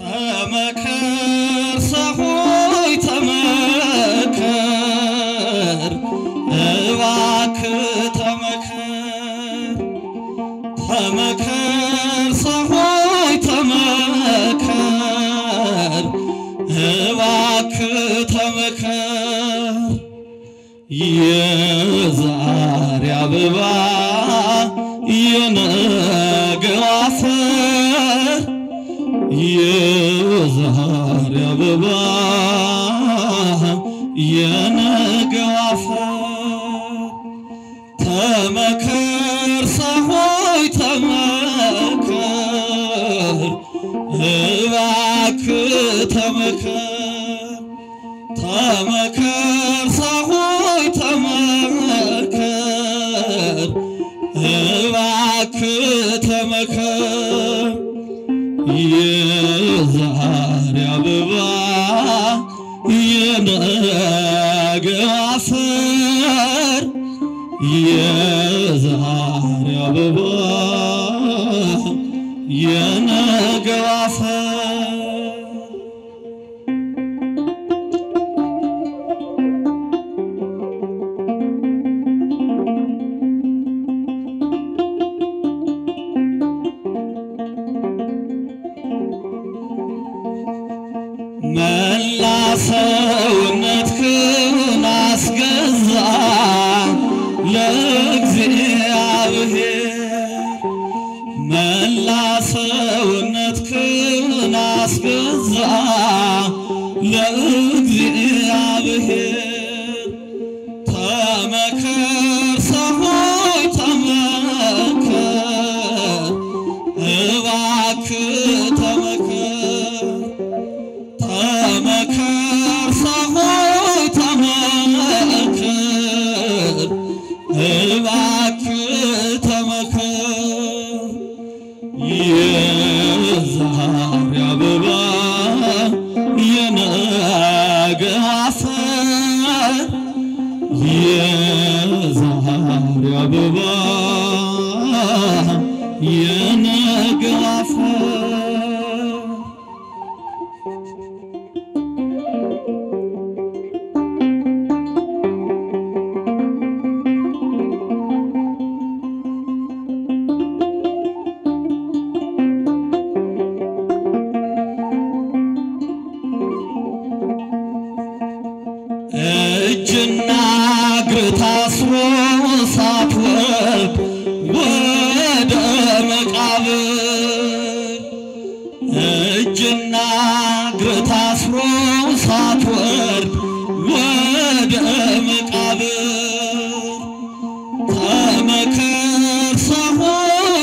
ተመከር ሰሆይ ተመከር እባክህ ተመከር ተመከር ሰሆይ ተመከር እባክህ ተመከር የዛሬ አበባ የነገው አፈር የዛሬ አበባ የነገው አፈር ተመከር ሰሆይ ተመከር እባክህ ተመከር ተመከር ሰሆይ ተመከር እባክህ ተመከር የዛሬ አበባ የነገው አፈር የዛሬ አበባ የነገው አፈር መላ ሰውነትህን አስገዛ ለእግዚአብሔር መላ ሰውነትህን አስገዛ ለእግዚአብሔር ተመከር ሰሆይ ተመከር እባክህ ተመከር ተመከር ሰሆይ ተመከር እባክህ ተመከር የዛሬ አበባ የነገ አፈር የዛሬ አበባ የነገ አፈር እጅና እግር ታስሮ ሳትወርድ ወደ መቃብር እጅና እግር ታስሮ ሳትወርድ ወደ መቃብር ተመከር ሰሆይ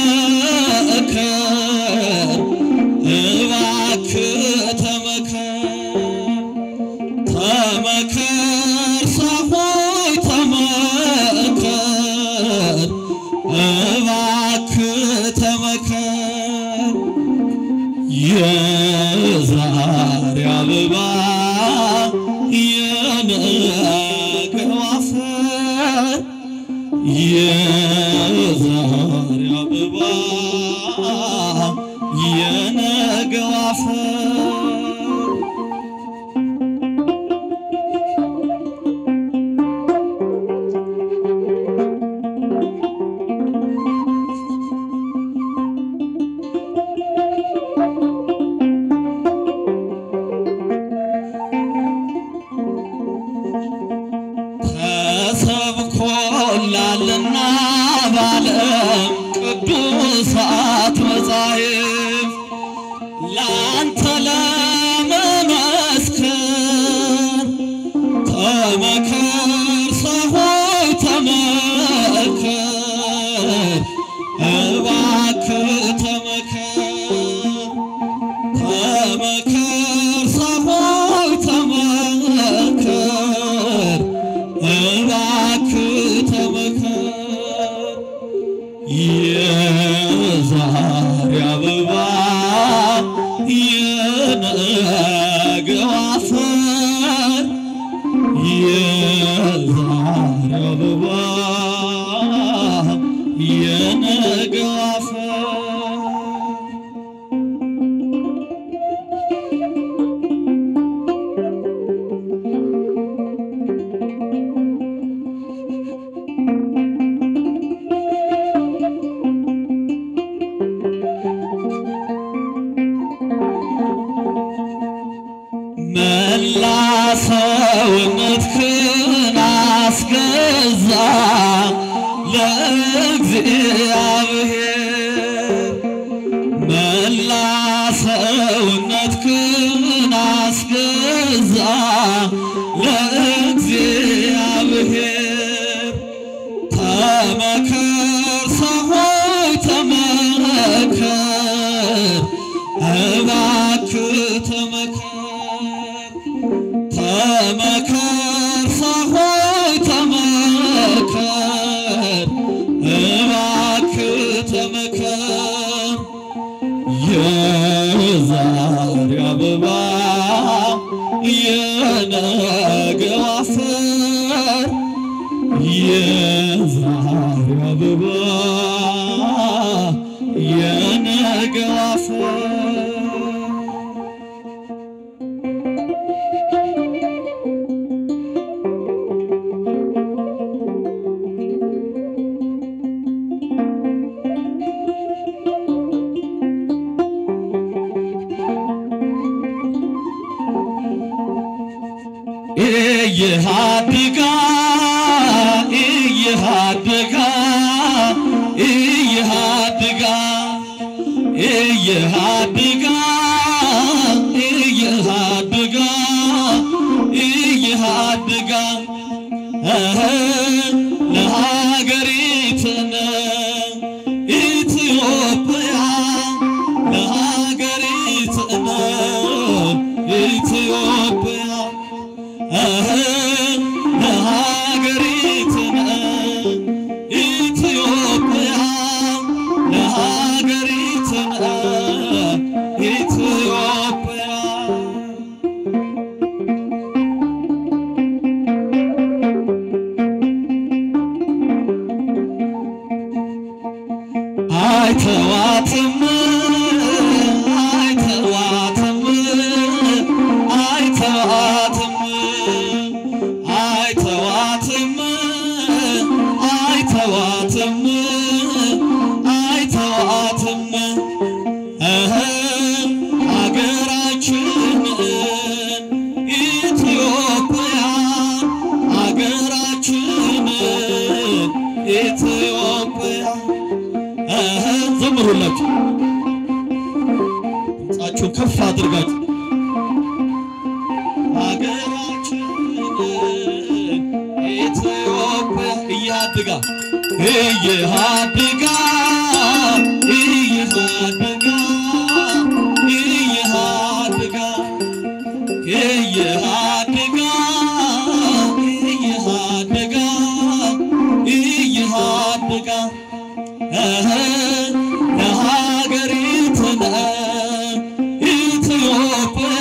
ተመከር እባክህ ተመከር ተመከር ሰሆይ ተመከር እባክህ ተመከር የዛሬ አበባ የነገው አፈር የዛሬ አበባ የነገው አፈር ተሰብኮላልና ባለም ቅዱሳት መጻሕፍት ለአንተ ለመመስከር ተመከር ሰሆይ ተመከር እባክህ ተመከር ተመከር ሰሆይ ተመከር እባክህ ተመከር የዛሬ አበባ የነገው አፈር የዛሬ አበባ የነገው አፈር መላ ሰውነትህን አስገዛ ለእግዚአብሔር መላ ሰውነትህን አስገዛ ለእግዚአብሔር ተመከር ሰው ሆይ ተመከር እባክህ ተመከር ተመከር ሰው ሆይ ተመከር እባክህ ተመከር የዛሬ አበባ የነገው አፈር የዛሬ አበባ የነገው አፈር እየሃድጋ እየሃድጋ እየሃድጋ እየሃድጋ እየሃድጋ እየሃድጋ እህ ለሀገሪትነ ኢትዮጵያ ለሀገሪትነ ኢትዮጵያ ለሀገሪትነ ኢትዮጵያ ለሀገሪትነ ኢትዮጵያ አይተዋትም አይተዋትም አይተዋትም አይተዋትም አይተዋትም አይተዋትም እህ አገራችንን ኢትዮጵያ አገራችንን ኢትዮጵያ እህ ዘምሩላችሁ ድምፃችሁን ከፍ አድርጋችሁ ሀገራችንን ኢትዮጵያ እያድጋ እየሃድጋ እየሃድጋ እየሃድጋ እየሃድጋ እየሃድጋ እየሃድጋ እህ ለሀገሪትነ ኢትዮጵያ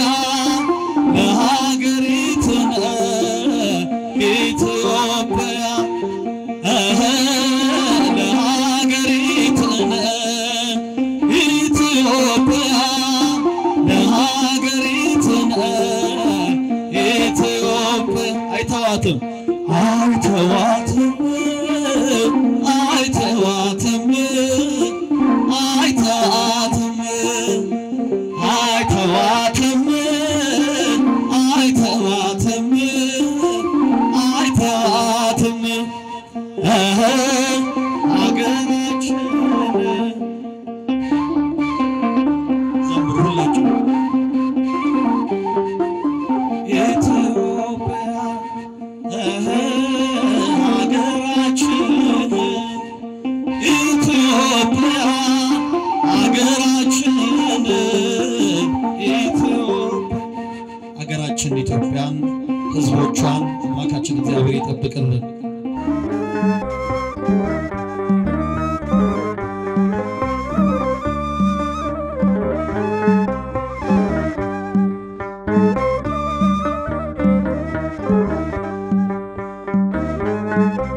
ለሀገሪትነ ኢትዮጵያ እህ ለሀገሪትነ ኢትዮጵያ ለሀገሪትነ ኢትዮጵያ አይተዋትም አይተዋትም አይተዋትም አይተዋትም አይተዋትም አይተዋትም አይተዋትም እህ አገራችን ዘምሩላችሁ ኢትዮጵያ እህ ሀገራችን ኢትዮጵያ ሀገራችንን ኢትዮጵያ ሀገራችን ኢትዮጵያን ሕዝቦቿን አምላካችን እግዚአብሔር ይጠብቅልን። Thank